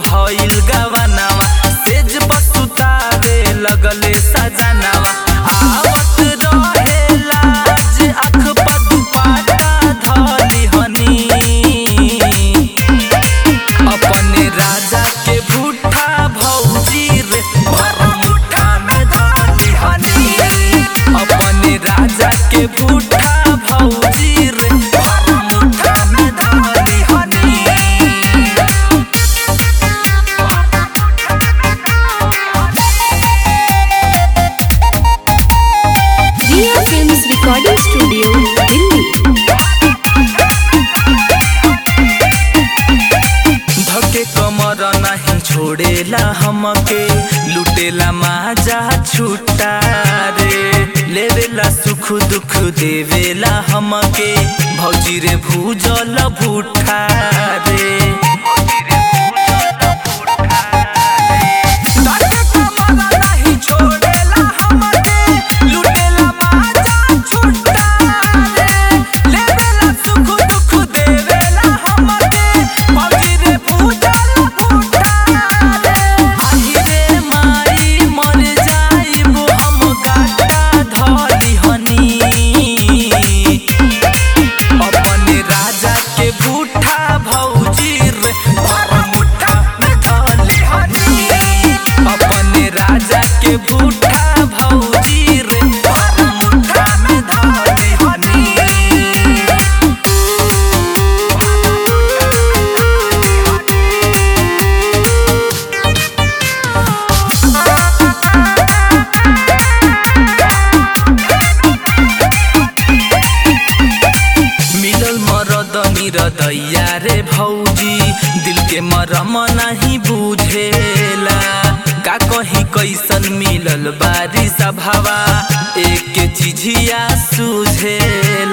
भइल गवनावा सेज बसुतावे लगले सजनावा आवत रहे लाज आँख पर दुपट्टा धली हनी अपने राजा के भूठा भौजी रे भर मुठा में धली हनी अपने राजा के भूठा भौजी रे भर मुठा में धली Honey Riya films recording studio Delhi धके कमर नहीं छोड़ेला हमके लुटेला माजा छुट्टा रे लेवेला सुख दुख देवेला हमके भौजी रे भूजल भूठा रे धके कमर नहीं छोड़ेला हमके, लुटेला माजा छुट्टा रे। लेवेला सुख दुख देवेला हमके, भौजी रे भूजल भूठा रे। आही रे माई मर जाइबो हम गाटा धली हनी अपने राजा के भूठा भौजी रे भर मुठा में धली हनी अपने राजा के भूठा भौजी रे भर मुठा में धली हनी मिलल मरद निरदैया रे भौजी दिल के मरम नहीं बुझेला का कही कैसन मिलल बारिश हवा एक के चिझिया सुझेला